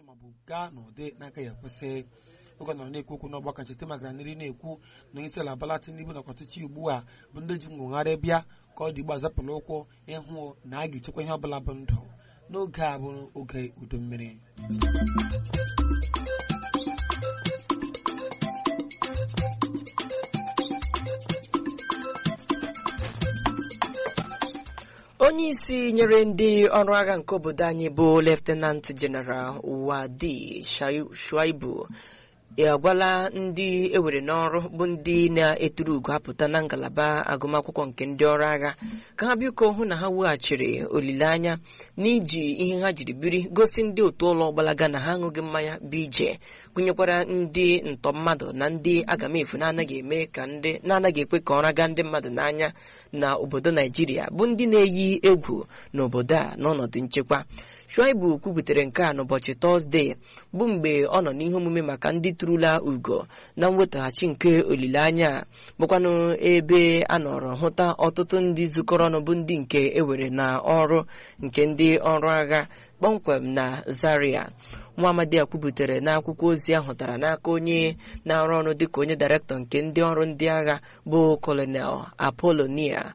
maọbụ gaa n'ụdị n'aka ya kwesị oge nọrọ na-ekwu okwu n'ọgbakọ ncheta magara nri na-ekwu na onye isi ala Bola Tinubu nakwa ọchịchị ugbu a bụ ndị ji nwogharị bịa ka ọ dị igbo azapụla ụkwụ ịhụ na a ga-echekwa ihe ọbụla bụ ndụ n'oge a bụ oge udu mmiri onye isi nyere ndị ọrụ agha nke obodo anyị bụ leftenant jeneral wadi shuaibu agwala ndị ewere n'ọrụ bụ ndị na-eturu ugo apụta na ngalaba agụmakwụkwọ nke ndị ọrụ agha ka ha biko hụ na ha weghachiri olileanya n'iji ihe ha jiri biri gosi ndị otu ụlọ gbalaga na ha aṅụghị mmanya bụ ije gụnyekwara ndị ntọ mmadụ na ndị agamefu na-anaghị eme ka ndị na-anaghị ekwe ka ọra gaa ndị mmadụ n'anya na obodo naijiria bụ ndị na-eyi egwu n'obodo a n'ọnọdụ nchekwa shuaibu kwubutere nke a n'ụbọchị tọzdee bụ mgbe ọ nọ n'ihe omume maka ndị tụrụla ugo na mwetaghachi nke olileanya bụkwanụ ebe a nọrọ hụta ọtụtụ ndị zukọrọ ọnụ bụ ndị nke ewere na ọrụ nke ndị ọrụ agha kpọmkwem na zaria nwa amadi a kwubutere n'akwụkwọ ozi ahụ tara n'aka onye na-arụ ọrụ dịka onye dairektọ nke ndị ọrụ ndị agha bụ kolonel apolonia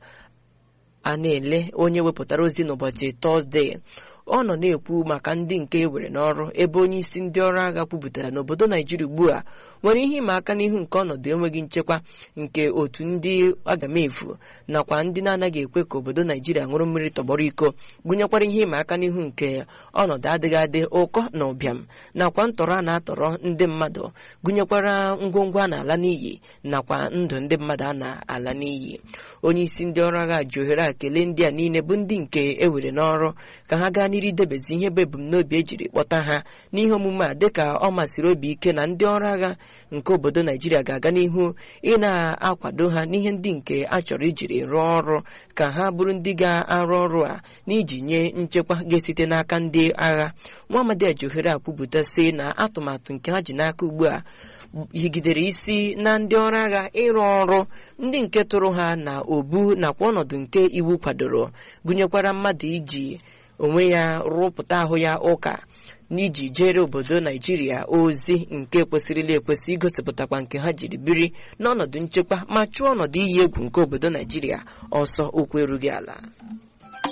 a na-ele onye wepụtara ozi n'ụbọchị tọzdee ọ nọ na-ekwu maka ndị nke ewere n'ọrụ ebe onye isi ndị ọrụ agha kwupụtara n'obodo naijiria ugbu a nwere ihe ịma aka n'ihu nke ọnọdụ enweghị nchekwa nke otu ndị agamefu nakwa ndị na-anaghị ekwe ka obodo naijiria ṅụrụ mmiri tọgbọrọ iko gụnyekwara ihe ịma aka n'ihu nke ọnọdụ adịghị adị ụkọ na ụbịam nakwa ntọrọ a na-atọrọ ndị mmadụ gụnyekwara ngwongwo a na-ala n'iyi nakwa ndụ ndị mmadụ a na-ala n'iyi onye isi ndị ọrụ agha ji ohere a kelee ndị a niile bụ ndị nke ewere n'ọrụ ka ha gaa n'iru idebezi ihe bụ ebumnobi ejiri kpọta ha n'ihe omume a dịka ọ masịrị obi ike na ndị ọrụ agha nke obodo naijiria ga-aga n'ihu ị na-akwado ha n'ihe ndị nke a chọrọ ijiri rụọ ọrụ ka ha bụrụ ndị ga-arụ ọrụ a n'iji nye nchekwa ga-esite n'aka ndị agha nwaamadi ji ohere a kwupụta sị na atụmatụ nke ha ji n'aka ugbu a higidere isi na ndị ọrụ agha ịrụ ọrụ ndị nke tụrụ ha na obu nakwa ọnọdụ nke iwu kwadoro gụnyekwara mmadụ iji onwe ya rụpụta ahụ ya ụka n'iji jere obodo naijiria ozi nke kwesịrịla ekwesị igosipụtakwa nke ha jiri biri n'ọnọdụ nchekwa ma chụọ ọnọdụ iyi egwu nke obodo naijiria ọsọ okwu erughị ala